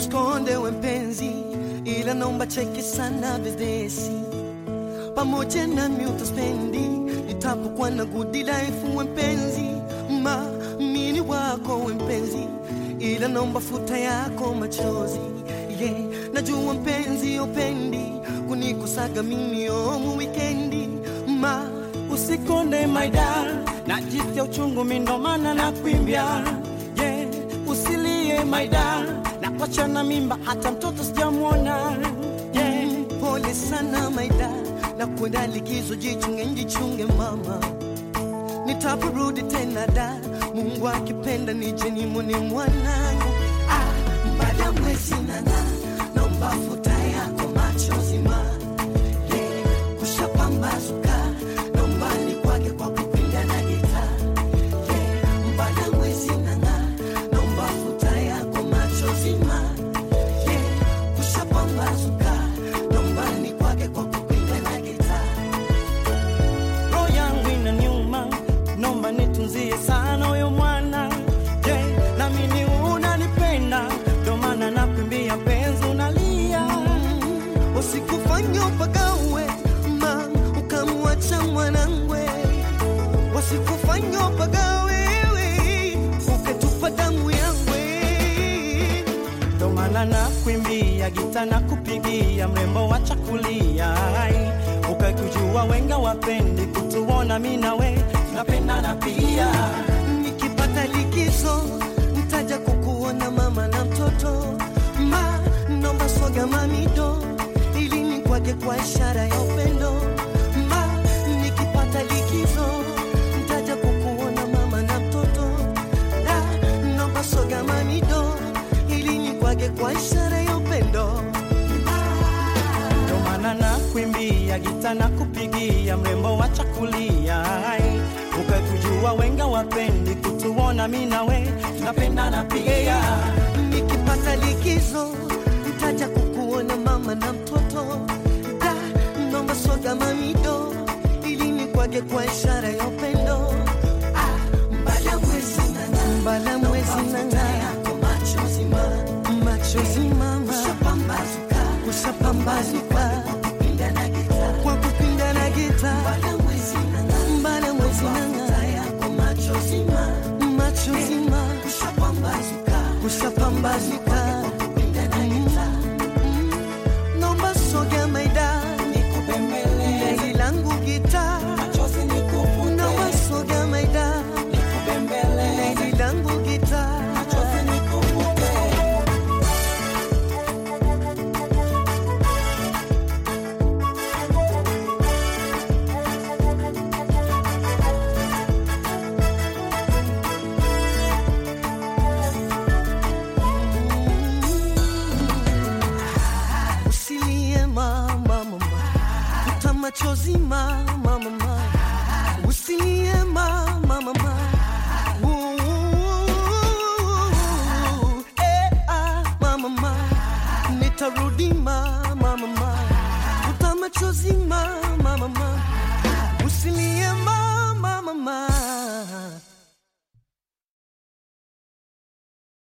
usikonde we mpenzi, ila naomba cheki sana business pamoja nami utaspendi nitapokuwa na good life we mpenzi, ma mini wako we mpenzi, ila naomba futa yako machozi yeah. Najua mpenzi upendi kunikosaga mimi omu wikendi ma usikonde maida na jisia uchungu mindo maana na kuimbia yeah. usilie maida na kuachana mimba hata mtoto sijamwona yeah. pole sana maida na kwenda likizo, jichunge njichunge mama, nitaporudi tena da, Mungu akipenda nije nimone mwanangu. Ah, baada ya mwezi nana, naomba futa yako machozi ma yeah, kushapambazuka, naomba nikwage kwa kupinda na gita yeah, baada ya mwezi nana, naomba futa yako machozi ma yeah, kushapambazuka, naomba nikwage kwa kupinda na gita roho yangu ina nyuma, nomba nitunzie sana huyo mwana yeah. na mimi unanipenda, ndo maana nakuimbia penzi unalia usikufanya upagawe ma ukamwacha mwanangwe, wasikufanya upagawe ukatupa damu yangwe. ndo maana nakuimbia gita na kupigia mrembo wa chakulia ukakujua wenga wapendi kutuona mi nawe tunapendana pia Nikipata likizo ntaja kukuona mama na mtoto ma nomba swaga mamido ili nikwage kwa ishara ya upendo ma nikipata likizo ntaja kukuona mama na mtoto da nomba swaga mamido ili nikwage kwa ishara ya upendo ndo maana nakuimbia gita na kupigia mrembo wa chakulia ukakujua wenga wapendi kutuona mi nawe tunapendana pia nikipata likizo ntaja kukuona mama na mtoto da nomba swaga mamido ili nikwage kwa ishara ya upendo ah, mbala mwezi nana mbala mwezi nana machozi mama machozi mama kushapambazuka kushapambazuka kwa kupinda na gita mbala mwezi nana mbala mwezi nana yako machozi mama machozi mama kushapambazuka kushapambazuka Mm. nomba soga maida nikubembeleze Gari langu gita machozi nikufute nomba soga maida nikubembeleze Gari langu gita machozi nikufute usilie mama mama futa machozi mama mama usilie mama mama Ooh, eh, ah, mama mama nitarudi mama mama futa machozi mama mama usilie mama mama